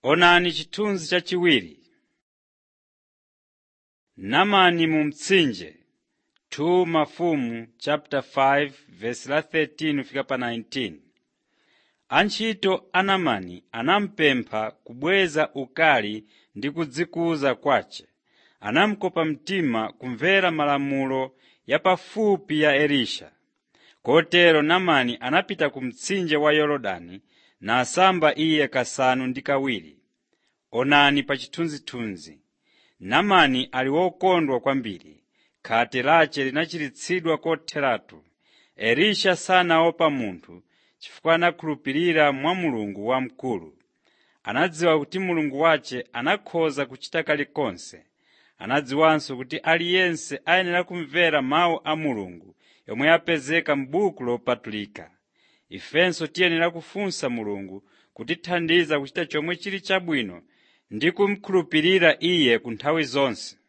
Onani chithunzi chachiwiri. Naamani mu mtsinje 2 Mafumu chapter 5 verse la 13 fika pa 19. Antchito a Naamani anamupempha kubweza ukali ndi kudzikuza kwace. Anamukopa mtima kumvera malamulo yapafupi ya Elisha. Kotero Naamani anapita ku mtsinje wa Yorodani nasamba iye kasanu ndi kawiri. Onani pa chithunzithunzi. Naamani ali wokondwa kwambiri, khate lace linachiritsidwa kotheratu. Elisha sanaopa munthu chifukwa anakhulupirira mwa Mulungu wamkulu. Anadziwa kuti Mulungu wace anakhoza kuchita kalikonse. Anadziwanso kuti aliyense ayenera kumvera mawu a Mulungu yomwe yapezeka m'buku lopatulika. Ifenso tiyenera kufunsa Mulungu kutithandiza kuchita chomwe chili chabwino ndi kumukhulupirira Iye ku nthawi zonse.